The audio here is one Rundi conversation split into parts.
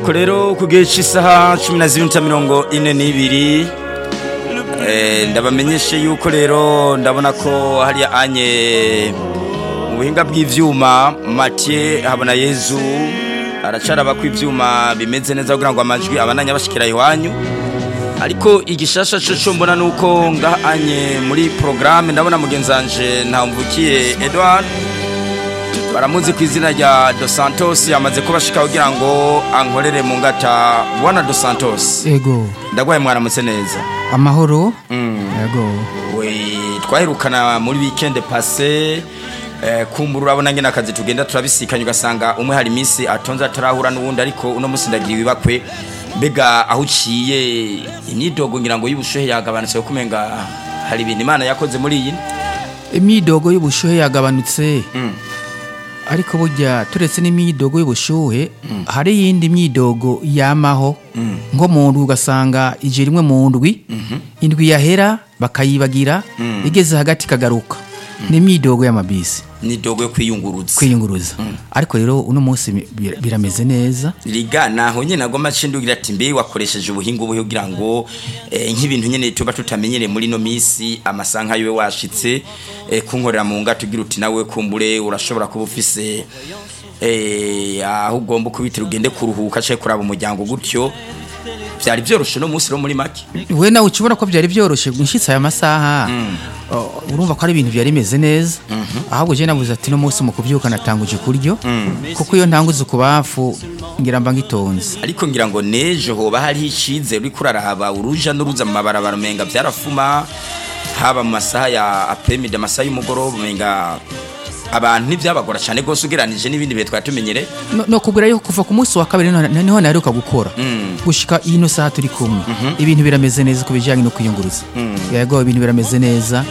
ko rero ku gihe cy'isaha cumi na zibiri n'iminota mirongo ine n'ibiri eh, ndabamenyeshe yuko rero ndabona ko hariya anye mu buhinga bw'ivyuma Mathieu habona Yezu aracaraba ko ivyuma bimeze neza kugira ngo amajwi abananya bashikira iwanyu ariko igishasha cyo cyo mbona nuko ngahanye muri programme ndabona mugenzanje ntamvukiye Edouard baramuzi ku izina rya Dos Santos yamaze kubashika kugira ngo ankorere mu ngata bwana Dos Santos ego ndagwaye mwaramutse neza amahoro mm. ego we twaherukana muri weekend passé eh, kumbura urabona ngene akazi tugenda turabisikanye ugasanga umwe hari iminsi atonze atarahura n'uwundi ariko uno munsi ndagira ibibakwe mbega aho uciye imyidogo ngira ngo y'ubushuhe yagabanutse kuko umenga hari ibintu imana yakoze muri iyi imyidogo y'ubushuhe yagabanutse Mm. ariko burya turetse n'imyidogo y'ubushuhe hari iyindi myidogo yamaho nko mu ndwi ugasanga ije rimwe mu ndwi indwi yahera bakayibagira igeze hagati ikagaruka ni imyidogo y'amabisi nidogo yo kwiyunguruza kwiyunguruza ariko rero uno munsi bi- birameze neza riga naho nyene agomba cindugira ati mbe wakoresheje ubuhinga ubuhe kugira ngo eh, nk'ibintu nyene tuba tutamenyereye muri no misi amasanka yiwe washitse eh, kunkorera mu ngata ugira uti nawe kumbure urashobora kuba ufise eh, aho ugomba kubitira ugende kuruhuka canke kuraba umuryango gutyo vyari vyoroshe no munsi ro muri make we nawe ukibona ko byari byoroshye nshitse aya masaha uh, urumva ko ari ibintu byari bimeze neza ahubwo je nabuze ati no munsi mu kubyuka natanguje kuryo kuko iyo ntanguze kubafu ngira mba ngitonze ariko ngira ngo nejo hoba hariho icizere uriko uraraba uruja n'uruza mu mabarabara umenga vyarafuma haba mu masaha ya apremide amasaha y'umugoroba umenga abantu ntivyabagora cane gose ugeranije n'ibindi bihe twari tumenyere no, no kubwira yuko kuva ku munsi wa kabiri niho niho naheruka gukora gushika ino saha turi kumwe ibintu birameze neza ku bijyanye no kwiyunguruza yego ibintu birameze neza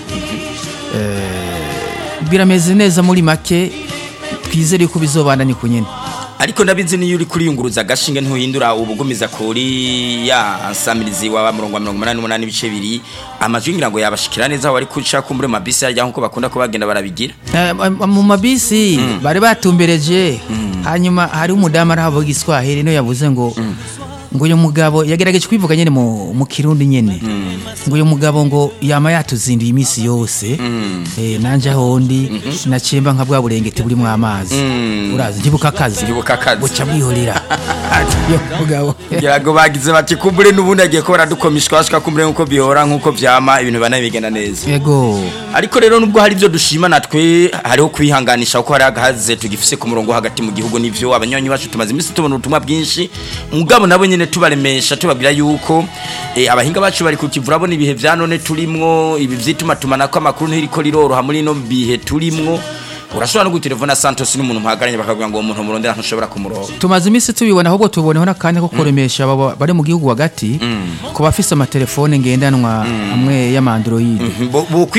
Eh, birameze neza muri make twizere yuko bizobandanye ku nyene ariko ndabizi niyo uri kuriyunguruza agashinge ntuhindura ubugumiza kuri ya nsamirizi wa murongo wa mirongo umunani n'umunani ibice bibiri amajwi ngira ngo yabashikira neza aho bari kuca kumbure mu mabisi yarya nkuko bakunda kuba bagenda barabigira Eh, mu mabisi bari batumbereje hanyuma hari umudamu arahavuga igiswahili niyo yavuze ngo ngo uyu mugabo yagerageje kwivuga nyene mu, mu kirundi nyene ngo uyu mugabo ngo yama yatuzinduye iminsi yose eh, nanje ahondi nacemba nka bwa burengeti burimwo amazi urazi ntibuka akazi Ntibuka akazi. buca bwihorera yo mugabo ngira ngo bagize bati kumbure n'ubundi agiye ko baradukomishwa bashika kumbure nk'uko bihora nk'uko vyama ibintu bana bigenda neza yego ariko rero nubwo hari ibyo dushima natwe hariho kwihanganisha kuko hari agahaze tugifise ku murongo hagati mu gihugu n'ivyo abanywanyi bacu tumaze iminsi tubona ubutumwa bwinshi mugabo nabo nyene tubaremesha tubabwira yuko eh, abahinga bacu bari kukivura bo ibihe vya none turimwo ibi vyituma tumanako amakuru ntiriko riroroha muri no bihe turimwo urashobora no gutelefona Santos n'umuntu muhagaranye bakavuga ngo uwo muntu murondera ntushobora kumuronga tumaze iminsi tubibona ahubwo tuboneho n'akanya ko kuremesha aba bari mu gihugu hagati ku bafise amatelefone ngendanwa amwe y'amandroid Bo- bo